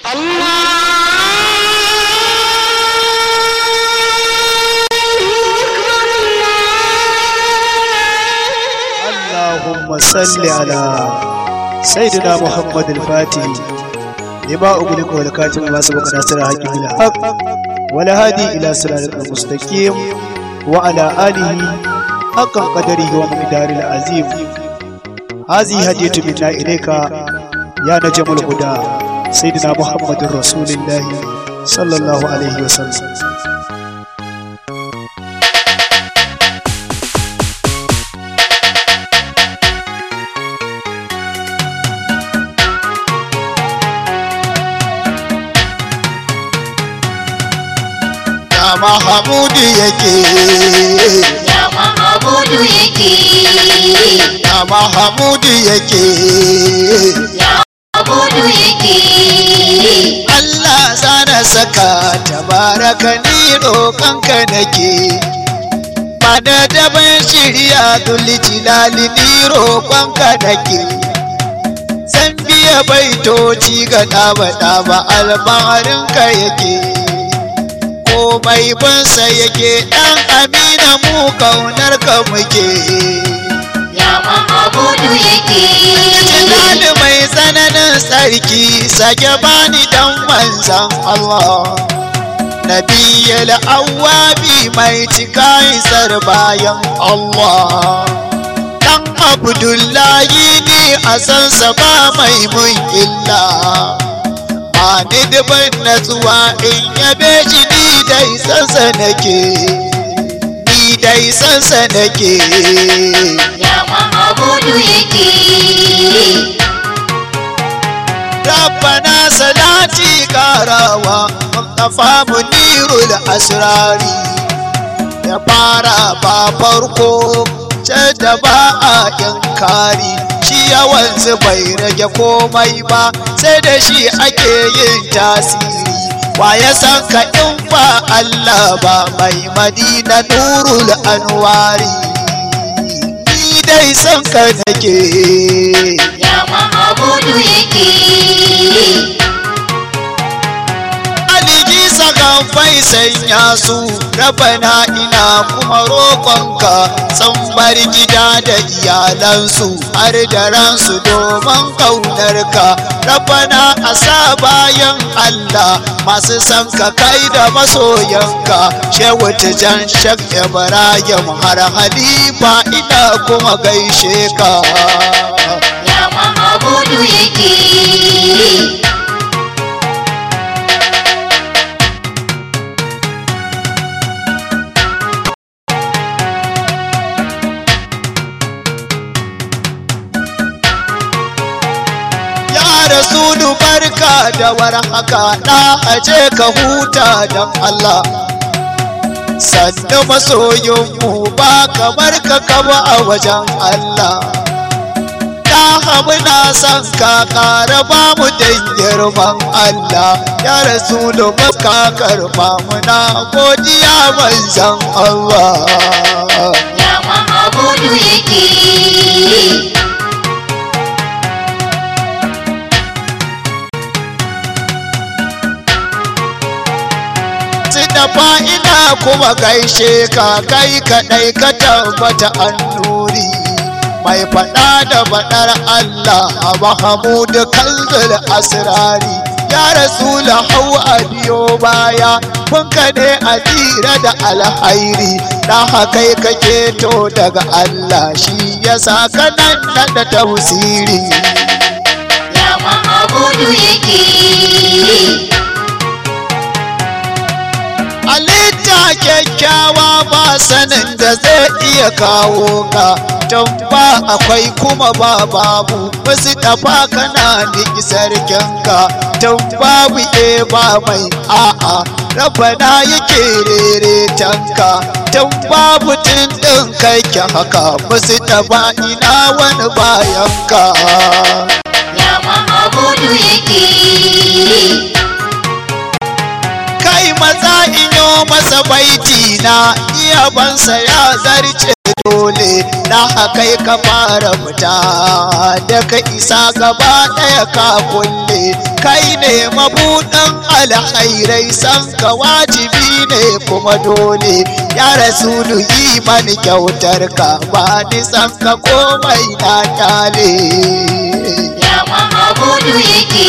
اللهم صل على سيدنا محمد الفاتح لما أغلق والكاتب ما سبق ناصر حق بالحق ولا هادي إلى صراط المستقيم وعلى آله حق قدره ومقدار العظيم هذه هدية منا إليك يا نجم الهدى سيدنا محمد رسول الله صلى الله عليه وسلم ya mahamudu yake Ya Mahamudu yake, ya mahamudu yake ya Mahamudu yake, Allah zana saka tabaraka ni roƙonka nake Bada daban shirya dulli jilali ni roƙonka nake Zan biya baitoci ga ɗaba-ɗaba albaharinka yake Komai bansa yake ɗan amina mu ƙaunarka muke ya Mahamudu yake, Jilali mai tsananin tsarki sake bani dan manzan Allah. Nabiyal awwabi mai cika isar bayan Allah. Dan Abdullahi ni a sansa ba mai mun illa. Ba ni dubin natsuwa in yabe shi ni dai sansa nake. Ni dai sansa nake. ya Mahamudu yake, rabbana salati karawa mustafa munirul asrari ya fara ba farko da ba a yankari shi yawansu bai rage komai ba sai da shi ake yin tasiri wa ya san ka in ba Allah ba mai madina nurul anwari ni dai san ka nake ya Mahamudu yake, aliji sakan fai sanya su rabana ina kuma roƙonka bar gida da iyalansu har da ransu domin ƙaunarka rabana a sa bayan Allah masu san ka kai da masoyanka shehu tijan shak ibrahim har halifa ina kuma gaishe ka ya Mahamudu yake. Ya Rasulu barka da warhaka na aje ka huta don Allah. Sannu masoyinmu ba kamar ka kaba a wajen Allah. Na hamu na son ka ƙara ba mu dan girman Allah. Ya Rasulu baka karba muna godiya manzan Allah. ya Mahamudu yake, Dafa ina kuma gaishe ka kai kaɗai ka tabbata an nuri mai faɗa da faɗar Allah a Mahamudu kanzul asirari ya rasula hau a biyo baya kun ka ne a tsira da alhairi na hakai kake to daga Allah shi ya sa kanan naɗa tausiri ya Mahamudu yake. halitta kyakkyawa ba sanin da zai iya kawo ka don ba akwai kuma ba babu wasu tafa kana niki sarkinka don babu e ba mai a'a rabana yake rere tanka don babu tun ɗin kai haka wasu tafa ina wani bayanka ya Mahamudu yake. kai maza inyo masa baiti na iya bansa ya zarce dole na kai ka fara fita da ka isa gaba ɗaya ka kulle kai ne mabuɗin alhairai san ka wajibi ne kuma dole ya rasulu yi mani kyautar ka ba ni san ka komai na kyale ya mahamudu yake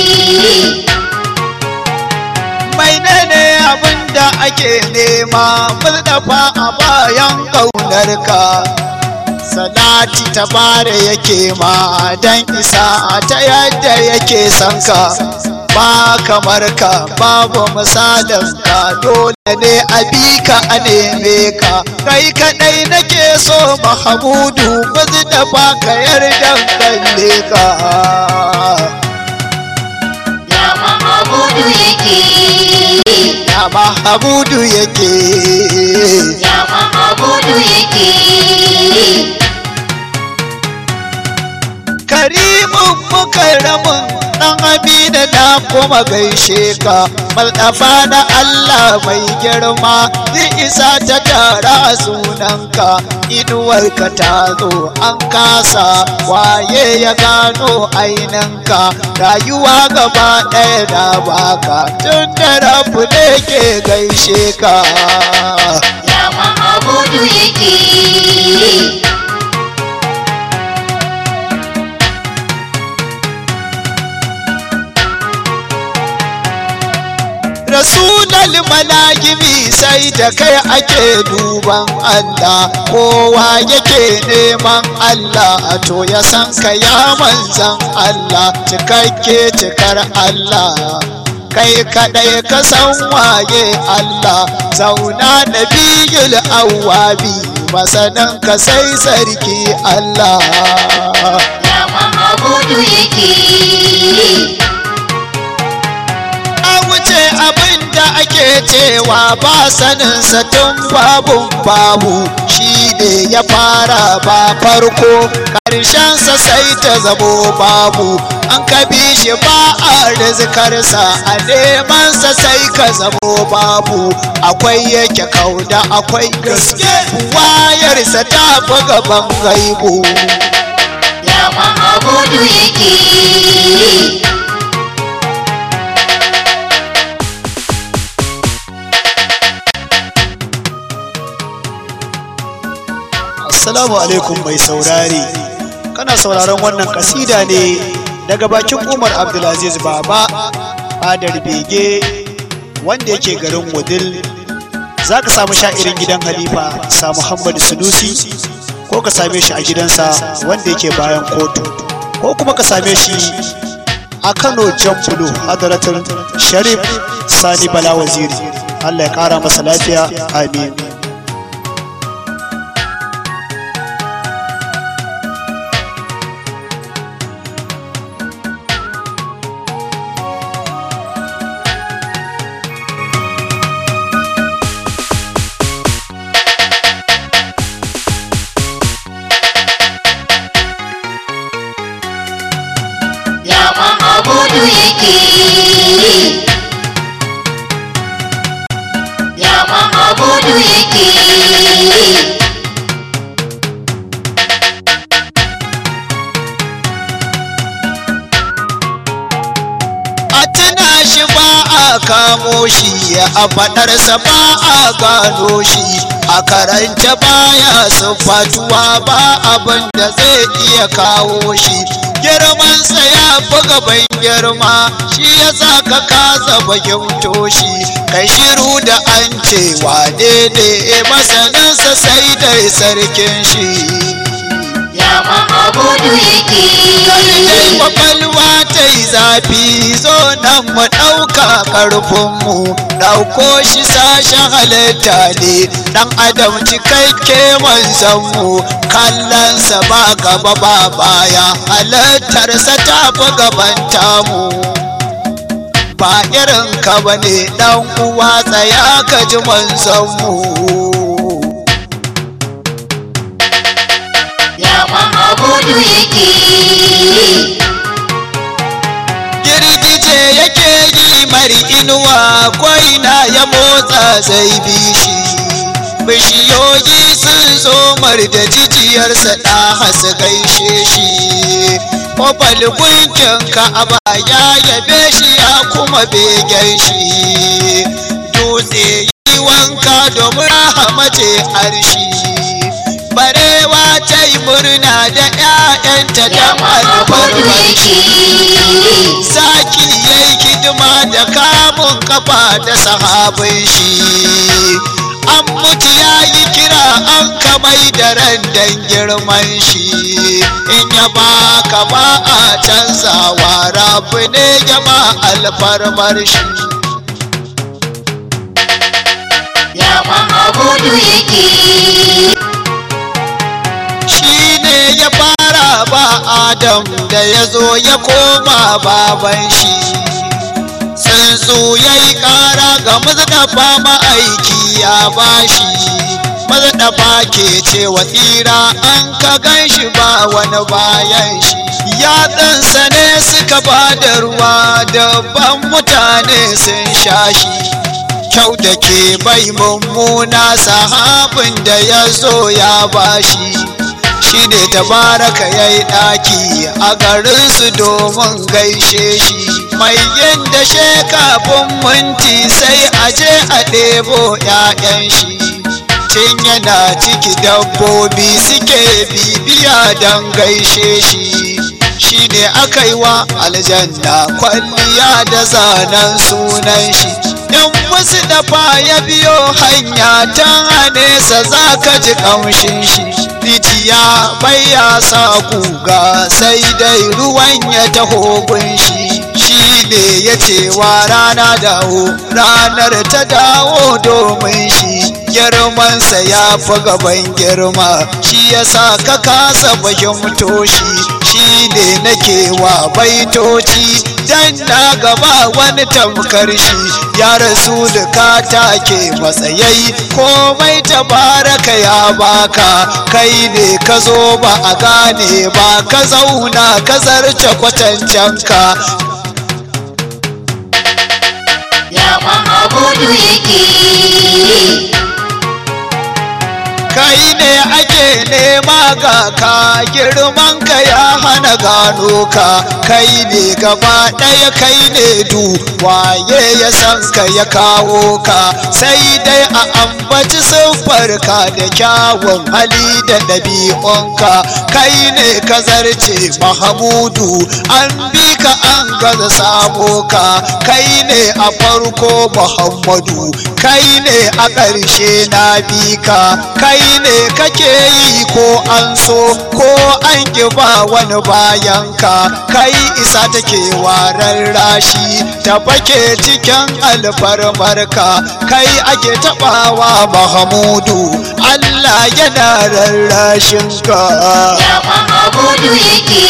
mai ne abin da ake nema murdafa a bayan ƙaunar ka salati ta bare yake ma dan isa ta yadda yake son ka ba kamar ka babu misalin ka dole ne a bi ka a neme ka kai kadai nake so mahamudu murdafa ka yarda kalle ka ya mahamudu yake ya mahamudu yake ya mahamudu yake karimin mukarramin dan amina na kuma gaishe ka maldafa na Allah mai girma zai isa ta tara sunanka inuwarka ta zo an kasa waye ya gano aininka rayuwa gaba ɗaya na baka tun da rabu ne ke gaishe ka ya mahamudu yake rasulal malagimi sai da kai ake duban Allah kowa yake neman Allah to ya san ka ya manzan Allah cikakke cikar Allah kai kadai ka san waye Allah zauna nabiyul awwabi masanan ka sai sarki Allah ya mahamudu yake a wuce abin da ake cewa ba saninsa tun babun babu shi ne ya fara ba farko ƙarshensa sai ta zamo babu an ka bi shi ba a rizikarsa a nemansa sai ka zamo babu akwai yake kauda akwai gaske wayarsa ta fi gaban gaibu ya mahamudu yake Assalamu alaikum mai saurare. Kana sauraron wannan kasida ne daga bakin Umar Abdulaziz Baba fadar bege wanda yake garin Wudil. Za ka samu sha'irin gidan Halifa sa Muhammadu Sunusi ko ka same shi a gidansa wanda yake bayan kotu ko kuma ka same shi a Kano Jambulo Hadaratul Sharif Sani Bala Waziri. Allah ya kara masa lafiya. Amin. ya mahamudu yake ya mahamudu yake a tuna shi ba a kamo shi a faɗarsa ba a gano shi a karance baya siffatuwa ba abin da zai iya kawo shi girmansa ya fi gaban girma shi ya sa ka kasa fahimto shi kai shiru da an ce wane ne masaninsa sai dai sarkin shi ya mahamudu yake dai kwakwalwa ta yi zafi zo nan mu ɗauka ƙarfinmu ɗauko shi sashen halitta ne ɗan adam cikakke manzanmu kallonsa ba gaba ba baya halittarsa ta fi gaban tamu ba irin ka bane ɗan uwa tsaya ka ji manzanmu ya mahamudu yake girgije yake yi mari inuwa koina ya motsa zai bi shi bishiyoyi sun zomar da jijiyarsa ɗa hasu gaishe shi Kofar gunkin ka'aba ya yabe shi ya kuma begen shi dutse yi wanka domin rahama ce arshi barewa ta yi murna da 'ya'yanta ya don Muhammadu alfarmar shi yake zaki ya yi hidima da kamun kafa da sahabin shi an mutu ya yi kira an kamai da ran dan girman shi in ya baka ba a canzawa rabu ne ya ma alfarmar shi ya Muhammadu yake shi ne ya fara ba adam da ya zo ya koma baban shi tsuntsu ya yi ƙara ga mazdafa ma'aiki ya bashi mazdafa ke cewa tsira an ka gan shi ba wani bayan shi yatsansa ne suka ba da ruwa dabban mutane sun sha shi kyau da ke bai mummuna sahabin da ya zo ya bashi shi ne tabaraka ya yi ɗaki a garinsu domin gaishe shi mai yin da kafin minti sai a je a ɗebo 'ya'yan shi tun yana ciki dabbobi suke bibiya don gaishe shi shi ne aka yi wa aljanna kwalliya da zanen sunan shi in wasu dafa ya biyo hanya ta nesa za ka ji ƙamshin shi rijiya bai ya sa guga sai dai ruwan ya taho gun shi shi ne ya ce wa rana dawo ranar ta dawo domin shi girmansa ya fi gaban girma shi ya sa ka kasa fahimto shi shi ne nake wa baitoci dan na gaba wani tamkar shi ya rasu da ka take matsayai komai tabaraka ya baka kai ne ka zo ba a gane ba ka zauna ka zarce kwatancenka ya Muhammadu yake kai ne ake nema ga ka girman ka ya hana gano ka kai ne gaba ɗaya kai ne du waye ya san ka ya kawo ka sai dai a ambaci siffar ka da kyawun hali da ɗabi'unka kai ne ka zarce mahamudu an bi ka an gaza samo ka kai ne a farko muhammadu kai ne a ƙarshe na bi ka kai ne kake yi ko an so ko an ki ba wani bayan ka kai isa take warar rashi ta fake cikin alfarmarka kai ake taɓawa mahamudu Allah yana rarrashin ka ya Muhammadu yake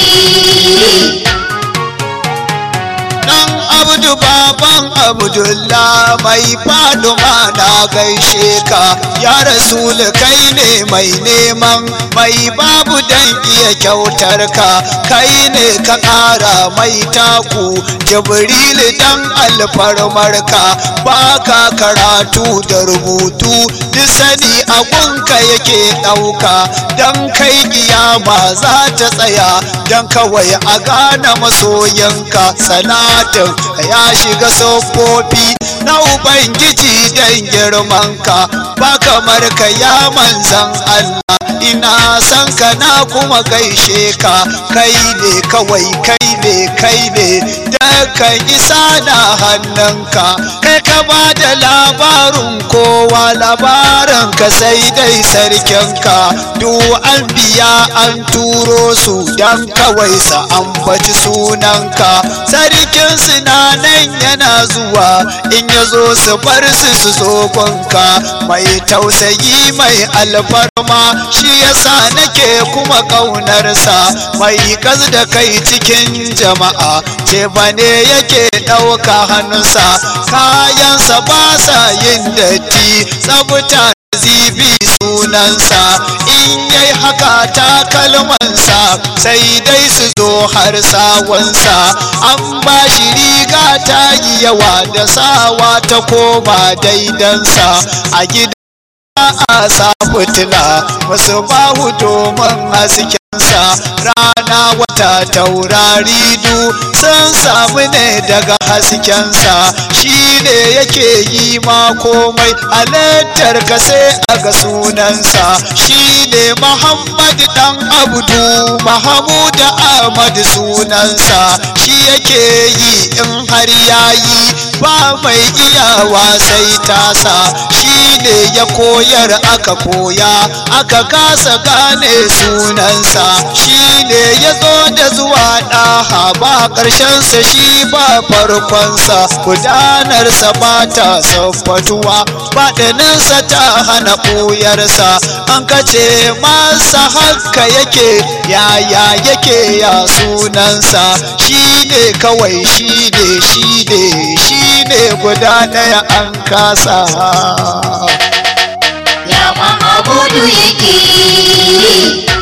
Dan abdu baban abdullah mai faduma na gaishe ka ya rasul kai ne mai neman mai babu dan iya kyautar ka kai ne ka ƙara mai taku jibril dan alfarmar ka baka karatu da rubutu duk sani abunka yake ɗauka dan kai kiyama za ta tsaya dan kawai a gane masoyanka salatin ya shiga siffofi na ubangiji dan girmanka ba kamar ka ya manzan Allah ina san ka na kuma gaishe ka kai ne kawai kai ne kai ne dakan isa na hannunka kai ka ba da labarin kowa labarin ka sai dai sarkinka duk an biya an turo su dan kawai sa ambaci sunanka sarkin na nan yana zuwa in ya zo su bar su su zo gunka mai tausayi mai alfarma shi yasa nake kuma ƙaunarsa mai gas da kai cikin jama'a ce bane yake ɗauka hannunsa kayansa ba sa yin datti tsabta zibi sunansa in yai haka takalmansa sai dai su zo har sawansa an ba shi riga ta yi yawa da sawa ta koma daidansa a gida a sa fitila wasu bahu domin haskensa rana wata taurari du sun samu ne daga haskensa shi ne yake yi ma komai halittar ka sai a ga sunansa shi ne muhammad dan abdu mahamud ahmad sunansa shi yake yi in har yayi ba mai iyawa sai tasa shi ne ya koyar aka koya aka kasa gane sunansa shi ne ya zo da zuwa ɗaha ba ƙarshensa shi ba farkonsa gudanarsa ba ta sabbatuwa baɗininsa ta hana ɓuyarsa an kace masa haka yake yaya yake ya sunansa shi ne kawai shi ne shi ne shi ne guda ɗaya an kasa ya mahamudu yake